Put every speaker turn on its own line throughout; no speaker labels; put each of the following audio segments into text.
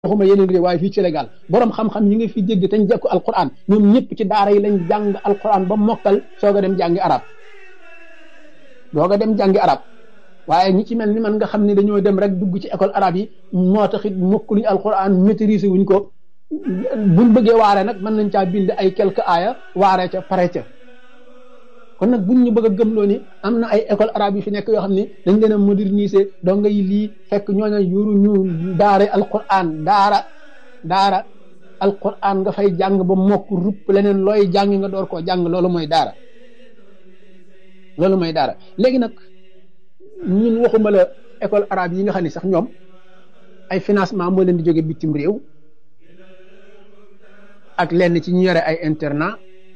waxuma yeneen réew waaye fii Sénégal borom xam-xam yi nga fi dégg te ñu jekku alquran ñoom ñëpp ci daara yi lañ jàng alquran ba mokkal soog a dem jàngi arab soog a dem jàngi arab waaye ñi ci mel ni man nga xam ne dañoo dem rek dugg ci école arabe yi moo taxit mokkuluñ alquran maîtriser wuñ ko buñ bëggee waare nag mën nañ caa bind ay quelques aaya waare ca pare ca kon nag buñ ñu bëgg a gëmloo ni am na ay école arabe yi fi nekk yoo xam ne dañ leen a moderniser donga yi lii fekk ñooñu yuru ñu daara alquran daara daara alquran nga fay jàng ba mokk rupp leneen looy jàng nga door koo jàng loolu mooy daara loolu mooy daara léegi nag ñun waxuma la école arabe yi nga xam ne sax ñoom ay financement moo leen di jóge bitim réew ak lenn ci ñu yore ay internat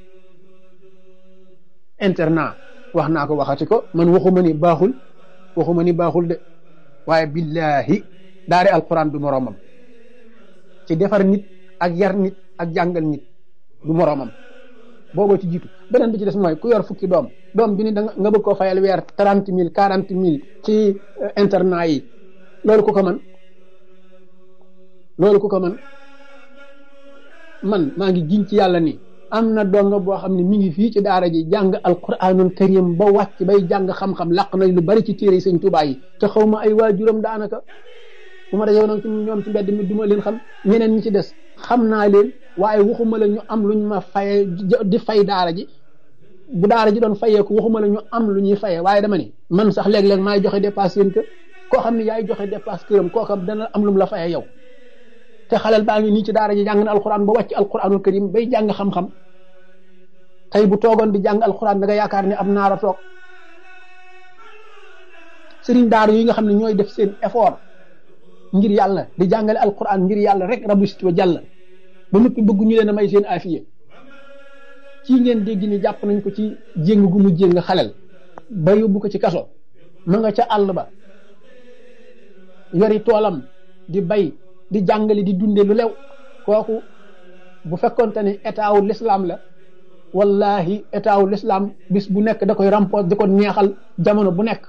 internat wax naa ko waxati ko man waxuma ni baaxul waxuma ni baaxul de waaye billahi daare alquran du moroomam ci defar nit ak yar nit ak jàngal nit du moroomam booboo ci jiitu beneen bi ci des mooy ku yor fukki doom doom bi ni da nga bëgg koo fayal weer trente mille quarante mille ci internat yi loolu ku ko man loolu ku ko man man maa ngi giñ ci yàlla ni am na donga boo xam ne mi ngi fii ci daara ji jàng alquranul karim ba wàcc bay jàng xam-xam làq nañ lu bari ci téere sëñ Tuubaa yi te xaw ma ay waajuram daanaka bu ma dajee nag ci ñoom ci mbedd mi du ma leen xam ñeneen ñi ci des xam naa leen waaye waxuma la ñu am lu ñu ma faye di fay daara ji bu daara ji doon fayeeku waxuma la ñu am lu ñuy faye waaye dama ni man sax léeg-léeg maay joxe dépasse seen kër koo xam ne yaay joxe dépasse këram kooka dana am lu mu la faye yow te xalal baa ngi nii ci daara ji jàng na alquran ba wàcc alquranul karim bay jàng xam-xam tey bu toogoon di jàng alquran da nga yaakaar ne am naara toog sëriñ daara yi nga xam ne ñooy def seen effort ngir yàlla di jàngale alquran ngir yàlla rek rabu sit wa jàll ba noppi bëgg ñu leen a may seen afiye kii ngeen dégg ni jàpp nañ ko ci jéng gu mu jéng xalel ba yóbbu ko ci kaso ma nga ca àll ba yori toolam di bay di jàngale di dunde lu lew kooku bu fekkonte ne état wu l'islam la wallahi état wu l'islam bis bu nekk da koy remposer di ko neexal jamono bu nekk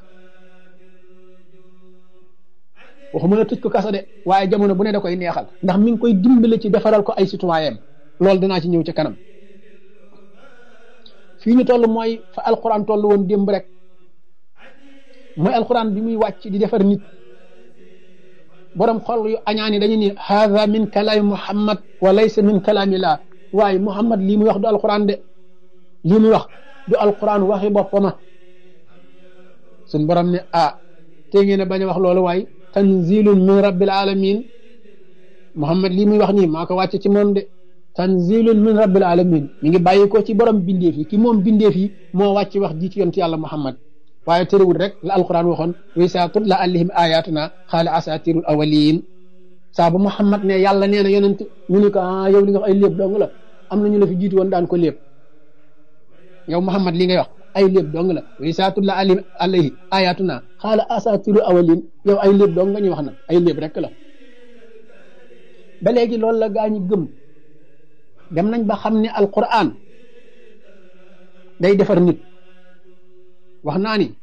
waxuma la tëj ko kaso de waaye jamono bu ne da koy neexal ndax mi ngi koy dimbale ci defaral ko ay citoyen loolu dinaa ci ñëw ci kanam fii ñu toll mooy fa alquran toll woon démb rek mooy alquran bi muy wàcc di defar nit borom xol yu añaani dañu ni haada min kalaami muhammad wa laysa min kalaami laa waaye muhammad lii muy wax du alquran de lii muy wax du alquran waxi boppama suñ borom ne ah tey ngeen a bañ a wax loolu waaye tanzilun min rabbil alamin muhammad lii muy wax nii maa ko wàcce ci moom de tanzilun min rabbil alamin mi ngi bàyyi ko ci borom bindeef yi ki moom bindeef yi moo wàcc wax ji ci yonent yàlla muhammad waaye tëriwul rek la alquran waxoon wi saa tutla alayhim ayatuna xaala asatirul awalin saa bu muhammad ne yàlla nee na yonent ñu ne ko ah yow li nga wax ay léeb dong la am na ñu la fi jiitu woon daan ko léeb yow muhammad li ngay wax ay léeb dong la wi saa tutla alayhim alayhi ayatuna xaala asatirul awalin yow ay léeb dong nga ñuy wax nag ay léeb rek la ba léegi loolu la gaa ñi gëm dem nañ ba xam ne alquran day defar nit wax naa ni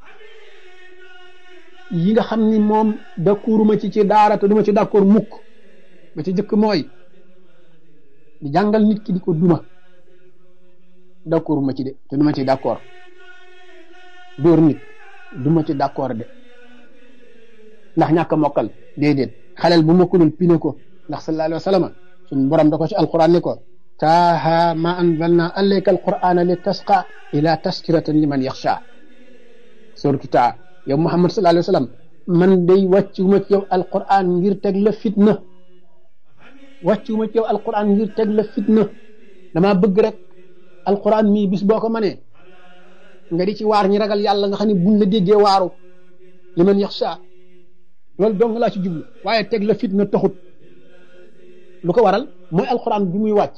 yi nga xam ni moom d'accorduma ci ci daara te duma ci d'accord mukk ba ci jëkk mooy di jàngal nit ki di ko duma d'accorduma ci de te duma ci d'accord dóor nit duma ci d'accord de ndax ñàkk a mokkal déedéet xaleel bu mokkalul pine ko ndax sallallahu alayhi wa sallam suñ borom da ko ci alquran ni ko taaha ma anzalna alayka alqurana li tasqa ila taskiratan liman yaxsha suratu taa yow muhammad sallallahu alayhi wa sallam man day wàccuma ci yow alquran ngir teg la fitna wàccuma ci yow alquran ngir teg la fitna dama bëgg rek alquran mii bis boo ko mënee nga di ci waar ñi ragal yàlla nga xam ne buñ la déggee waaru liman yaxsha loolu dong laa ci jublu waaye teg la fitna taxut lu ko waral mooy alquran bi muy wàcc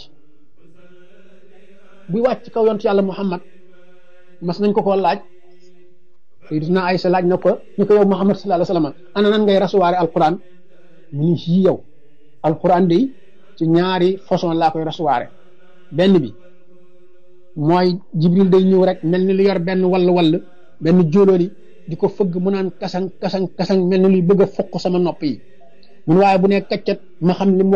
buy wàcc kaw yontu yàlla muhammad mas nañ ko koo laaj sayyidatuna Aysa laaj na ko ñu ko yow muhammad sallallahu alayhi wasallam ana nan ngay rasuwaare alquran mu ni sii yow alquran day ci ñaari façon laa koy rasuwaare benn bi mooy jibril day ñëw rek mel ni lu yor benn wall wall benn jóolóoli di ko fëgg mu naan kasang kasang kasang mel ni luy bëgg a fokk sama nopp yi mun waaye bu ne kaccat ma xam li mu